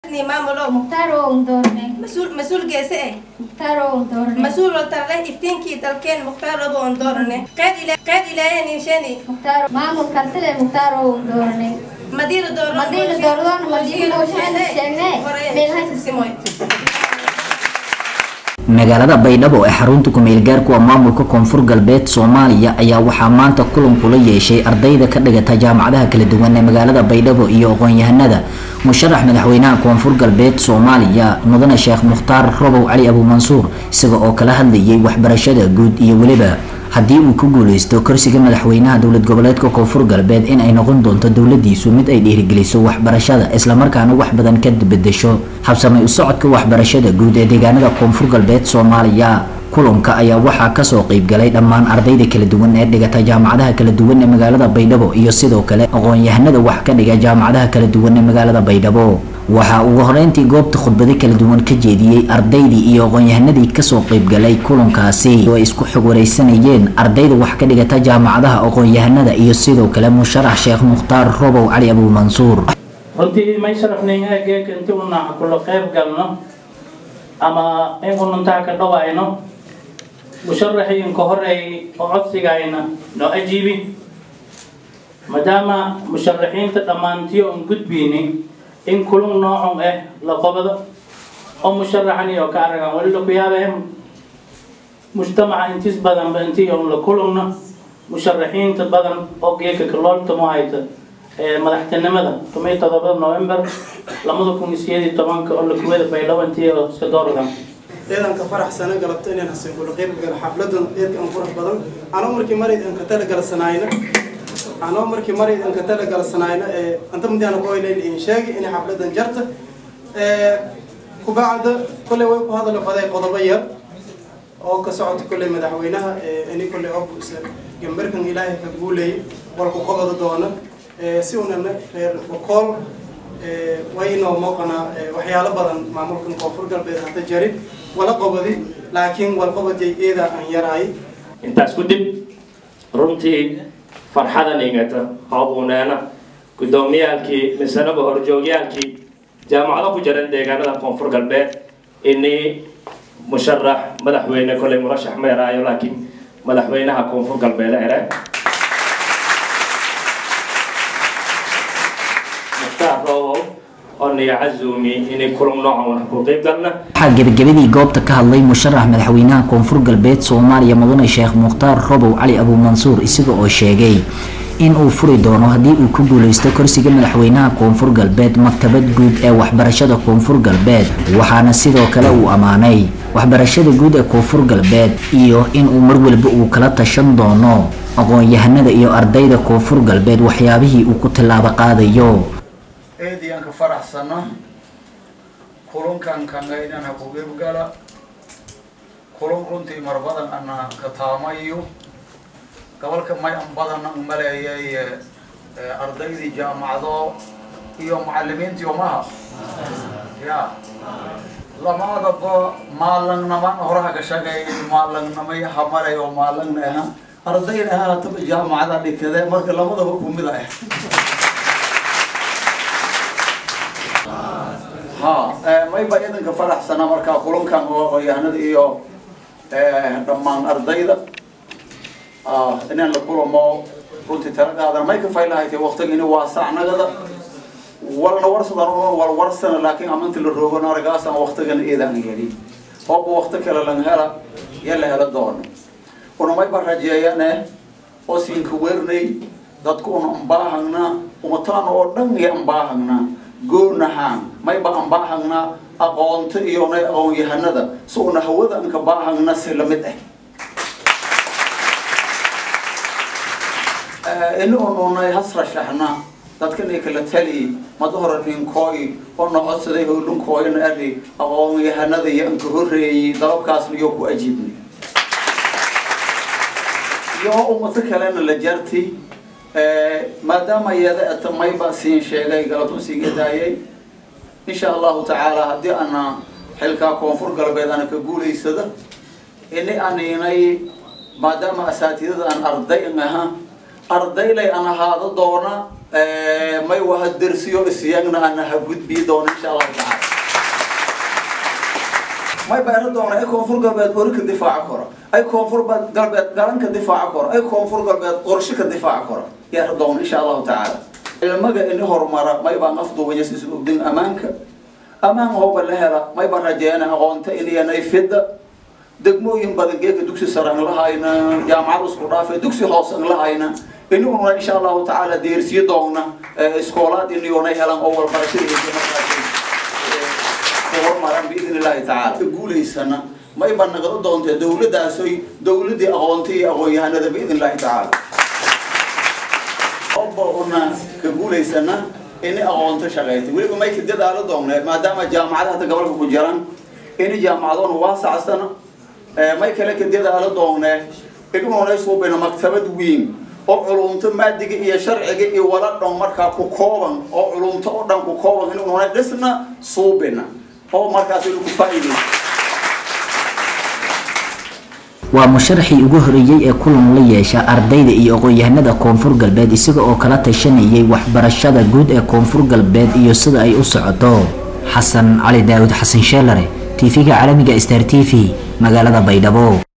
ni maamulow mukhtaar oo doorne mas-uul mas-uul geese eh mukhtaar oo doorne mas-uul oo tarle iftiinkii dalkeen mukhtaar obo on doorane qeyd ila qeyd ilaahay ninshani mukhtaar maamul kartile mukhtaar oo doorne madiina dooro Madiina doordoon, madiina mooshin sheegnee, meel haysa. simoy magaalada baydhabo ee xarunta ku-meel gaarku ah maamulka koonfur galbeed soomaaliya ayaa waxaa maanta kulan kula yeeshay ardayda ka dhigata jaamacadaha kala duwan ee magaalada baydhabo iyo aqoon-yahanada musharax madaxweynaha koonfur galbeed soomaaliya mudane sheekh mukhtaar robow cali abuumansuur isaga oo kala hadlayay waxbarashada guud iyo weliba haddii uu ku guuleysto kursiga madaxweynaha dowlad goboleedka koonfur galbeed in ay noqon doonto dowladiisu mid ay dhiirigeliso waxbarashada islamarkaana wax badan ka bedesho habsamay u socodka waxbarashada guud ee deegaanada koonfur galbeed soomaaliya kulanka ayaa waxaa kasoo qeybgalay dhammaan ardayda kala duwan ee dhigata jaamacadaha kala duwan ee magaalada baydhabo iyo sidoo kale aqoon-yahanada wax ka dhiga jaamacadaha kala duwan ee magaalada baydhabo waxaa ugu horeyntii goobta khudbado kala duwan ka jeediyey ardaydii iyo aqoon-yahanadii kasoo qeybgalay kulankaasi oo ay isku xog wareysanayeen ardayda wax ka dhigata jaamacadaha aqoon-yahanada iyo sidoo kale musharax sheekh mukhtaar robow cali abuumansuur runtii may sharafnayn eegeeka intii una kula qayb galno ama inkununtaa ka dhawayno musharaxii inka horeey oo codsigayna noo ajiibi maadaama musharaxiinta dhammaantii oon gudbiyni in kulun noocon ah la qabado oo musharaxan iyo ka aragan wali laku yaabee mujtamaca intiis badanba intii oon la kulunno musharaxiinta badan oo geeka kalooltamo hayta madaxtinimada tumay todoba november lamada kun iyo sideed iyo tobanka oo lakuwada baydhabo intii oo iska doorgan ciidanka faraxsana galabta inaan hasin kula qayb gal xafladan eedka aan qurux badan anoo markii marayd aan ka tala galsanayna anoo markii marayd aan ka tala galsanayna ee anta mudana ku hayleen in sheegi in xafladan jarta ee kubacda kulay way ku hadal faday qodobo yar oo ka socota kulay madaxweynaha ee ini kulay oo gambarkan ilaahay ka guulay walku qabada doona ee si unana reer bokool ee waynoo muuqanaa waxyaalo badan maamulkan koonfur galbeed hadda jarin wala qabadi laakiin walqabadiyay eeda aan yaraay intaas ku dib runtii farxadan ingata hoobuneena guddoomiyaalkii misanaba horjoogyaalkii jaamacado ku jiran deegaanada koonfur galbeed inii musharax madaxweyne koley murashax ma yaraayo laakiin madaxweynaha koonfur galbeed ere mukhtaar rowow oo niyo cazumi inay kulan noocan wax ku qayb galna waxaa gebagabadii goobta ka hadlay musharax madaxweynaha koonfur galbeed soomaaliya mudane sheekh mukhtaar robow cali abuumansuur isaga oo sheegay in uu furi doono haddii uu ku guuleysto kursiga madaxweynaha koonfur galbeed maktabad guud ee waxbarashada koonfur galbeed waxaana sidoo kale uu ammaanay waxbarashada guud ee koonfur galbeed iyo in uu mar walba uu kala tashan doono aqoon-yahanada iyo ardayda koonfur galbeed waxyaabihii uu ku tillaabo qaadayo eedii aan ka faraxsano kulunkan kangaydhan ha ku gebgala kulun runtii mar badan ana ka taamayo gobolka may an badan an maleeyay ardaydii jaamacado iyo macalimiintii umaha ya lamaadaba maalangnaman horaha ka shaqeeyay maalangnamay hamalay oo maalangna aha ardayna aha hataba jaamacada dhikade marka lamadaba kumid ah ha mayba idanka faraxsana markaa kulankan oo aqoonyahanada iyo dhammaan ardayda inaan la kulamo runtii tala qaadan may ka faylahaytay waqtiga ini waasacnagada walna warsadan wal warsana laakiin amanti la roogan argaasan waqtigan eedaan heli hooba waqti kale lan hela ya la hela doono una mayba rajeeyane oo siinka wernay dadku una ambaahagna umataan oo dhan iyo ambaahagna goonahaan mayba ambaahagna aqoonta iyo nay aqoon-yahanada si una hawada anka baahagna si lamid ah ini ununay hasrashaxna dadkanay kala tali mada hore ninkooy oo na codsaday howlinkooyna ari aqoon-yahanada iyo anka horeeyey dalabkaasna iyo ku ajiibnay iyo umato kalena la jartay maadaama iyada ata mayba siin sheegay galabtu siiga daayay insha allahu tacaala haddii ana xilkaa koonfur galbeed ana ka guulaysada ini aninay maadaama asaatidada aan arday aha ardaylay aan ahaado doona may waha dersiyo isyagna ana ha gudbii doona insha allahu tacaala may bayra doona ay koonfur galbeed ori ka difaaca koro ay koonfur galbeed galan ka difaaca koro ay koonfur galbeed qorshe ka difaaca koro yaara doona insha allahu tacaala cilmaga ini horumara may baan afduubaya isugdin ammaanka ammaan hooba la hela may baan rajeena aqoonta iliyanay fidda degmooyin badan geeka dugsi sare aan lahayna jaamacad isku dhaafe dugsi hoose aan lahayna inaguna insha allahu tacaala deersiyo doona iskoolaad iniyona helan oo walbarashada horumaran biidn illahi tacaala ka guulaysana may baan nagala doontee dowladaasoy dowladii aqoonta iyo aqoon-yahanada biidn illahi tacaala oba una ka guulaysana ini aqoonto shaqeyta weliba may ka dadaalo doonee maadaama jaamacada hadda gobolka ku jiran ini jaamacadoona waasacsana may kale ka dadaalo doonee inuguna suubina maktabad weyn oo culumto maadiga iyo sharciga iyo wala dhan markaa ku kooban oo culumto oo dhan ku kooban inuguna dhisna suubina oo markaas inu ku faa'iidaysa waa musharaxii ugu horeeyey ee kulan la yeesha ardayda iyo aqoon-yahanada koonfur galbeed isaga oo kala tashanayay waxbarashada guud ee koonfur galbeed iyo sida ay u socoto xasan cali daawud xasan sheelare tv-ga caalamiga star t v magaalada baydhabo